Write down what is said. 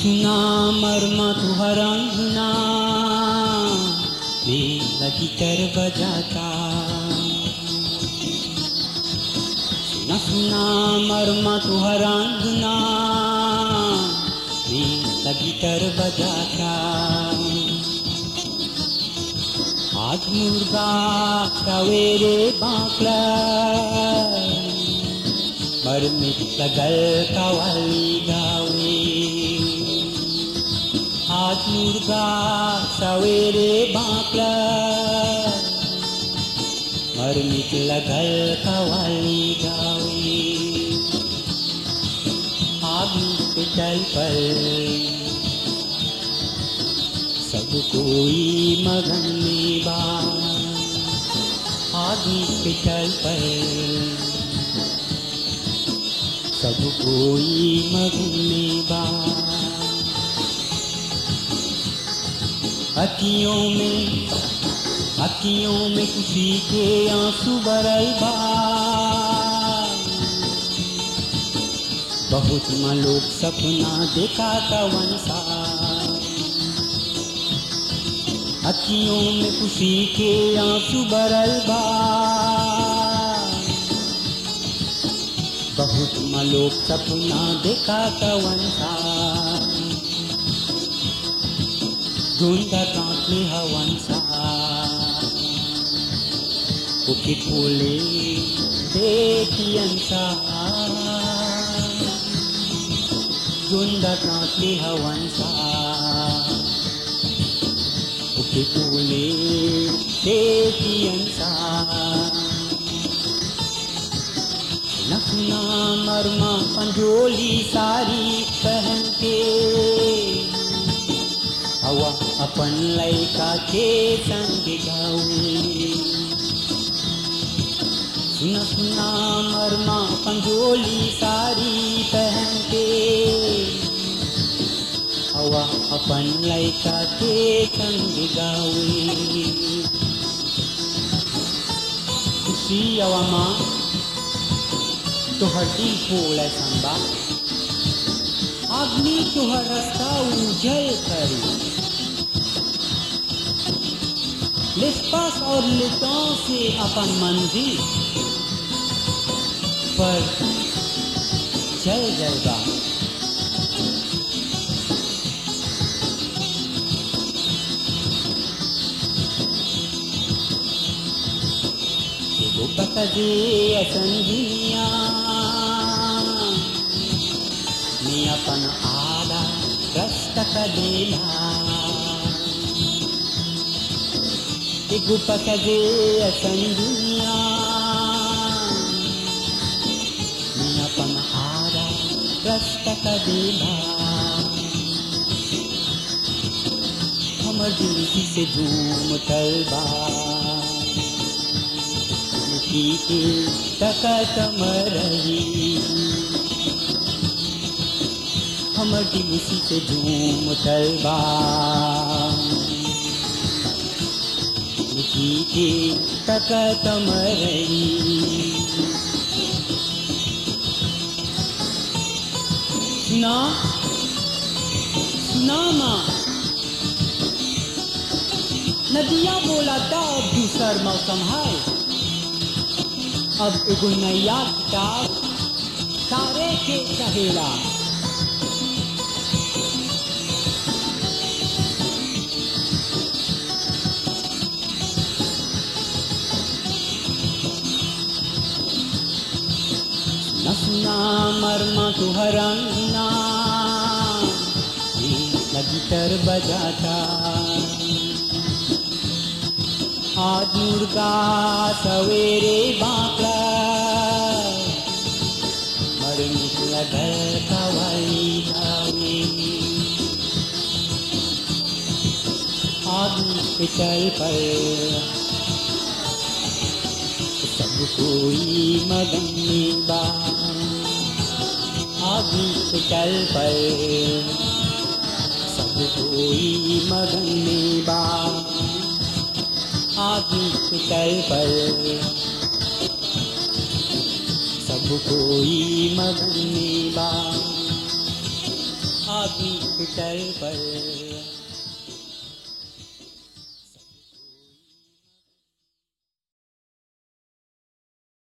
सुना मरमा तुहरा अंगना में लगी कर बजाता सुना सुना मरमा तुहरा अंगना में लगी कर बजाता आज मुर्गा सवेरे बांकला मरमित लगल कवाली गावे आज मुर्गा सवेरे बांकला मरमित लगल कवाली गावे आग पे चल पर सब कोई मगन में बा आदमी पे चल पर सब कोई मगन में बा अखियों में अखियों में खुशी के आंसू बरल बा बहुत मलोक सपना देखा कवन सा अखियों में खुशी के आंसू बरल बा बहुत मलोक सपना देखा कवन सा धुंदा कांपले हवन सा उके फूले देखियन सा धुंदा कांपले हवन सा उके फूले देखियन सा नखना मरमा पंजोली सारी पहन के हवा अपन लैका के संग गावे सुना सुना मरमा पंजोली सारी पहन के हवा अपन लैका के संग गावे खुशी हवा माँ तोहर दिल फूल संबा अग्नि तोहर रास्ता उजल करी l'espace और le temps से अपन मंजिल पर चल जाएगा एगो बकजे असन दुनिया में अपन आदा रस्त कदेला एगो पकजे असन दुनिया में अपन आदा रस्त कदेला हमर दिल से झूम तलबा के तकत मरही हमर दिल से झूम तलबा के तकत मरही सुना सुना माँ नदिया बोला था अब दूसर मौसम है अब एगो नैया किताब सारे के कहेला न सुना मरमा तुहरा ना लगी तर बजाता आज मुर्गा सवेरे बांकला मर निकला घर कवाली गावे आदमी पे चल पर सब कोई मगन में बा आदमी पे चल पर सब कोई मगन में बा आदमी के तल पर सब कोई मगन में बा आदमी के टर्न पर